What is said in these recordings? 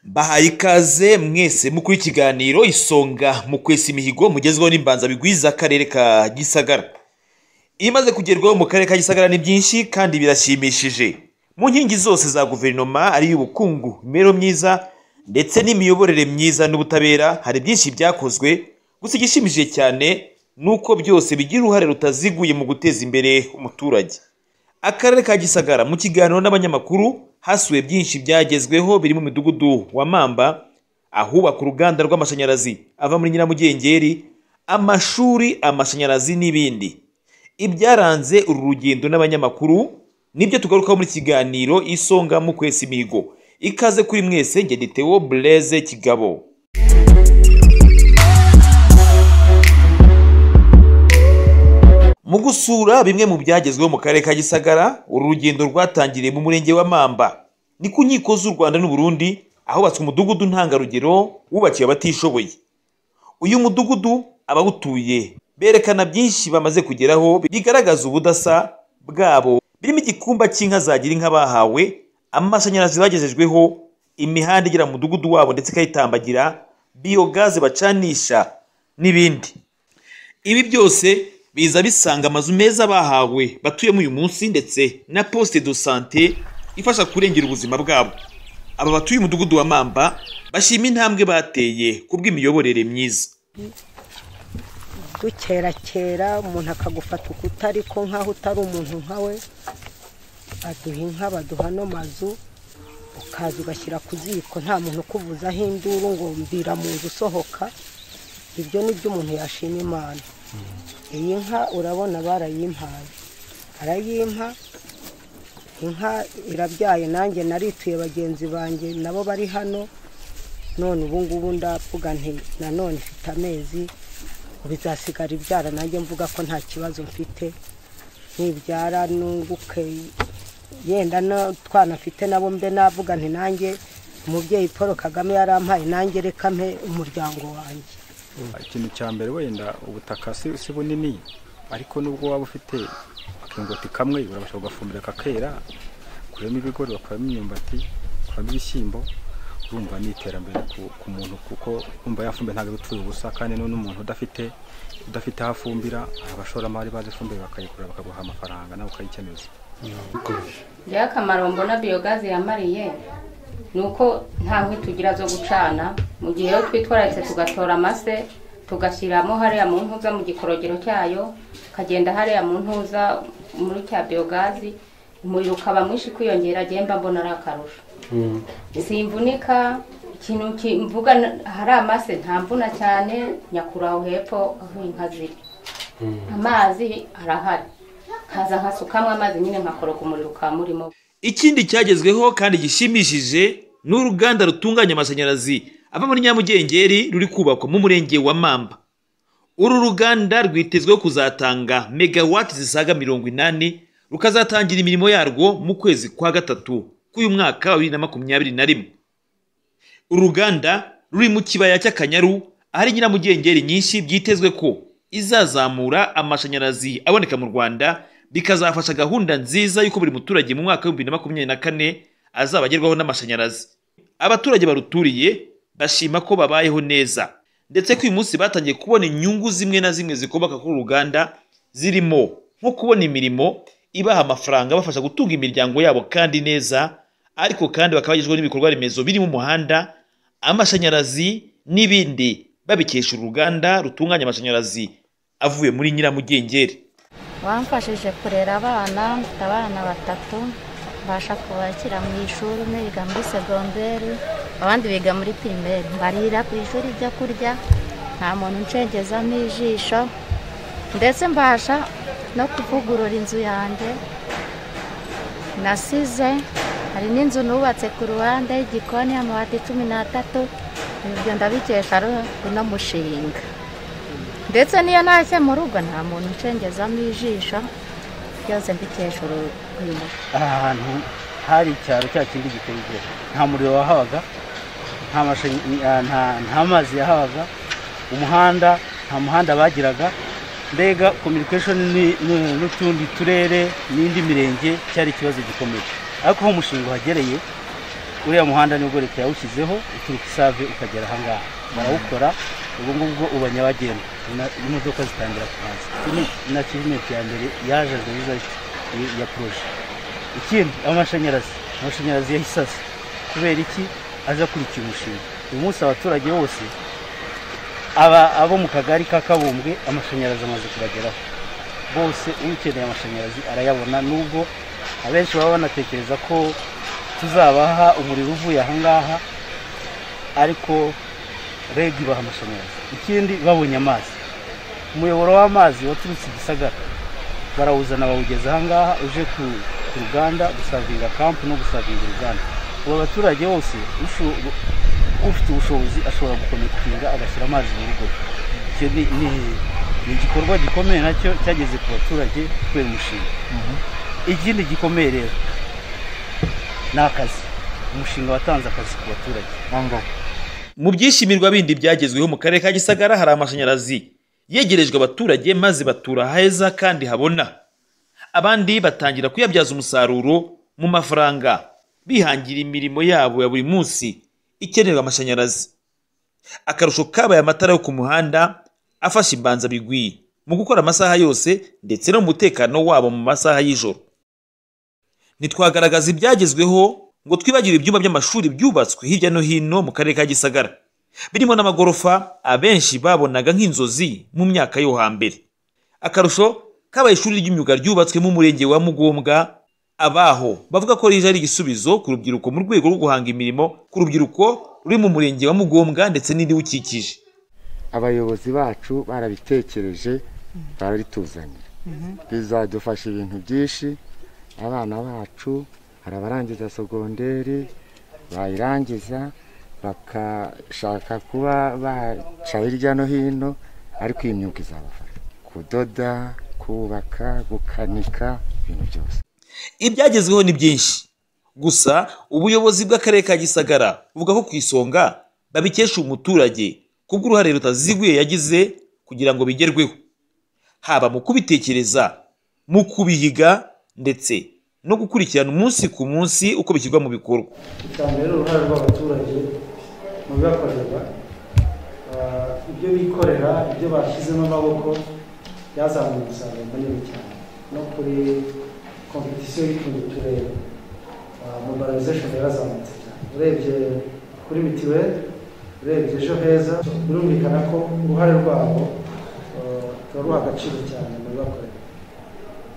mbahaye ikaze mwese mukuru ikiganiro isonga mu kwesa imihigo mugezweho n'imbanza bigwiza akarere ka gisagara imaze kugerwaho mu karere ka gisagara ni byinshi kandi birashimishije mu nkingi zose za guverinoma ari iy'ubukungu imibereho myiza ndetse n'imiyoborere myiza n'ubutabera hari byinshi byakozwe gusa igishimishije cyane ni uko byose bigira uruhare rutaziguye mu guteza imbere umuturage akarere ka gisagara mu kiganiro n'abanyamakuru hasuwe byinshi byagezweho biri mu midugudu wa mamba ahubaka uruganda rw'amashanyarazi ava muri nyiramugengeri amashuri amashanyarazi n'ibindi ibyaranze uru rugendo n'abanyamakuru nibyo tugarukaho muri kiganiro isonga mu kwesa imihigo ikaze kuri mwese njye Detewo bureze kigabo mu gusura bimwe mu byagezweho mu karere ka gisagara uru rugendo rwatangiriye mu murenge wa mamba ni ku nkiko z'u rwanda n'uburundi ahubatswe umudugudu ntangarugero wubakiwe abatishoboye uyu mudugudu abawutuye berekana byinshi bamaze kugeraho bigaragaza ubudasa bwabo birimo igikumba cy'inka zagira inka bahawe amashanyarazi bagejejweho imihanda igera mu mudugudu wabo ndetse ikayitambagira biyogaze bacanisha n'ibindi ibi byose biza bisanga amazu meza bahawe batuyemo uyu munsi ndetse na poste de sante ifasha kurengera ubuzima bwabo aba batuye umudugudu wa mamba bashima intambwe bateye ku bw'imiyoborere myiza dukera kera umuntu akagufata ukuta ariko nk'aho utari umuntu nkawe aduha inka baduha no mazu ukaza ugashyira ku ziko nta muntu ukuvuzaho induru ngo mbira mu nzu usohoka ibyo ni byo umuntu yashima imana iyi nka urabona barayimpaye arayimpa inka irabyaye nanjye narituye bagenzi banjye nabo bari hano none ubu ngubu ndavuga nti nanone ifite amezi bizasigara ibyara nanjye mvuga ko nta kibazo mfite ntibyara nunguke yenda n'utwana mfite nabo mbe navuga nti nanjye umubyeyi paul kagame yarampaye nanjye reka mpe umuryango wanjye ikintu cya mbere wenda ubutaka si bunini ariko nubwo waba ufite akingoti kamwe urabasha kugafumbira kakera ukuramo ibigori bakuramo imyumbati ukuramo ibishyimbo urumva ni iterambere ku muntu kuko urumva yafumbira ntabwo ipfuye ubusa kandi n'umuntu udafite udafite aho afumbira abashoramari bazi ifumbire bakayigura bakaguha amafaranga nawe ukayikenuza njyewe akamaro mbona biyogazi yamariye ni uko nta nkwi tugira zo gucana mu gihe iyo twitwararitse tugatora amase tugashyiramo hariya mu ntuza mu gikorogero cyayo ukagenda hariya mu ntuza muri cya biyogazi umuriro ukaba mwinshi kwiyongera agenda mbona ari akarusho simvunika ikintu mvuga hari amase ntamvuna cyane nyakuraho hepfo aho inka ziri amazi arahari nkaza nkasukamo amazi nyine nkakoroga umuriro ukaba murimo ikindi cyagezweho kandi gishimishije ni uruganda rutunganya amashanyarazi ava muri nyamugengeri ruri kubakwa mu murenge wa mamba uru ruganda rwitezweho kuzatanga megawati zisaga mirongo inani rukazatangira imirimo yarwo mu kwezi kwa gatatu k'uyu mwaka wa bibiri na makumyabiri na rimwe uru ruganda ruri mu kibaya cy'akanyaru ahari nyiramugengeri nyinshi byitezwe ko izazamura amashanyarazi aboneka mu rwanda bikazafasha gahunda nziza y'uko buri muturage mu mwaka w'ibihumbi bibiri na makumyabiri na kane azaba agerwaho n'amashanyarazi abaturage baruturiye bashima ko babayeho neza ndetse ko uyu munsi batangiye kubona inyungu zimwe na zimwe zikomoka kuri uruganda zirimo nko kubona imirimo ibaha amafaranga abafasha gutunga imiryango yabo kandi neza ariko kandi bakaba bagezweho n'ibikorwa remezo birimo umuhanda amashanyarazi n'ibindi babikesha uruganda rutunganya amashanyarazi avuye muri nyiramugengeri bamfashije kurera abana mfite abana batatu mbasha kubakira mu ishuri umwe biga muri segonderi abandi biga muri pirimeri mbarira ku ishuri ibyo kurya nta muntu uncengezamo ijisho ndetse mbasha no kuvugurura inzu yanjye nasize hari n'inzu nubatse ku ruhande y'igikoni amabati cumi n'atatu ibyo ndabikesha uno mushinga ndetse niyo ntashye mu rugo nta muntu ucengezamo ijisho byose mbikesha uyu muti aha hantu hari icyaro cya kindi giteye nta muriro wahabaga nta mazi yahabaga umuhanda nta muhanda bagiraga mbega kominikashoni n'utundi turere n'indi mirenge cyari ikibazo gikomeye ariko aho umushinga uhagereye uriya muhanda nibwo leta yawushyizeho uturuka isave ukagera ahangaha barawukora ubu ngubwo uba nyabagendwa ina- imodoka zitangira kuhaza Iki ni- ni akivimenti ya mbere yaje nziza y- ya poroje ikindi amashanyarazi amashanyarazi yahise aza kubera iki aza akurikiye umushinga uyu munsi abaturage bose aba abo mu kagari ka kabumbwe amashanyarazi amaze kubageraho bose ukeneye amashanyarazi arayabona nubwo abenshi baba banatekereza ko tuzabaha umuriro uvuye ahangaha ariko reg ibaha amashanyarazi ikindi babonye amazi umuyoboro w'amazi waturutse i gisagara barawuzana bawugeza ahangaha uje ku ku ruganda gusavinga kampu no gusavinga uruganda ubu abaturage bose usho- ufite ubushobozi ashobora gukonekitinga agashyira amazi mu rugo icyo ni ni- ni igikorwa gikomeye nacyo cyageze ku baturage kubera umushinga ikindi gikomeye rero ni akazi umushinga watanze akazi ku baturage mu byishimirwa bindi byagezweho mu karere ka gisagara hari amashanyarazi yegerejwe abaturage maze batura heza kandi habona abandi batangira kuyabyaza umusaruro mu mafaranga bihangira imirimo yabo ya buri munsi ikenerwa amashanyarazi akarusho kabaye amatara yo ku muhanda afasha imbanzabigwi mu gukora amasaha yose ndetse no mu mutekano wabo mu masaha y'ijoro ntitwagaragaza ibyagezweho ngo twibagire ibyumba by'amashuri byubatswe hirya no hino mu karere ka gisagara birimo n'amagorofa abenshi babonaga nk'inzozi mu myaka yo hambere akarusho kabaye ishuri ry'imyuga ryubatswe mu murenge wa mugombwa abaho bavuga ko rije ari igisubizo ku rubyiruko mu rwego rwo guhanga imirimo ku rubyiruko ruri mu murenge wa mugombwa ndetse n'ibiwukikije abayobozi bacu barabitekereje bararituzanira bizadufasha ibintu byinshi abana bacu hari abarangiza sogonderi bayirangiza bakashaka kuba baca hirya no hino ariko iyi myuga izabafasha kudoda kubaka gukanika ibintu byose ibyagezweho ni byinshi gusa ubuyobozi bw'akarere ka gisagara buvuga ko ku isonga babikesha umuturage kubw'uruhare rutaziguye yagize kugira ngo bigerweho haba mu kubitekereza mu kubihiga ndetse no gukurikirana umunsi ku munsi uko bishyirwa mu bikorwa icya mbere ni uruhare rw'abaturage mu bibakorerwa Ah, ibyo bikorera ibyo bashyizemo amaboko byazamuye umusaruro munini cyane no kuri kompetisiyo y'utundi turere mobilization yarazamutse cyane urebye kuri mitiweli urebye ejo heza birumvikana ko uruhare rwabo ah, ruba ruha agaciro cyane mu bibakorera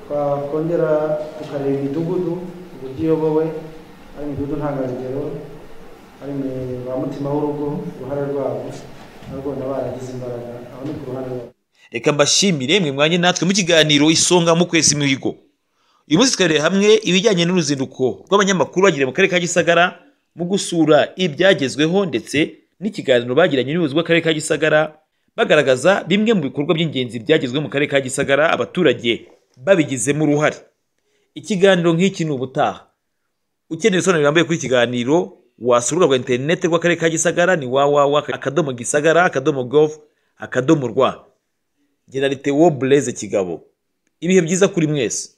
twakongera tukareba imidugudu uburyo iyobowe ari imidugudu ntangarugero ari mi- ba mutima w'urugo uruhare rwabo narwo na baragize imbaraga aho ni ku ruhande rwabo reka mbashimire mwe mwanye natwe mu kiganiro isonga mu kwezi mihigo uyu munsi twareye hamwe ibijyanye n'uruzinduko rw'abanyamakuru bagiriye mu karere ka gisagara mu gusura ibyagezweho ndetse n'ikiganiro bagiranye n'ubuyobozi bw'akarere ka gisagara bagaragaza bimwe mu bikorwa by'ingenzi byagezwe mu karere ka gisagara abaturage babigizemo uruhare ikiganiro nk'iki ni ubutaha ukeneye ibisobanuro birambuye kuri iki kiganiro wasura urubuga rwa interineti rw'akarere ka gisagara ni www akadomo gisagara akadomo gov akadomo rwa generalite wo bureze kigabo ibihe byiza kuri mwese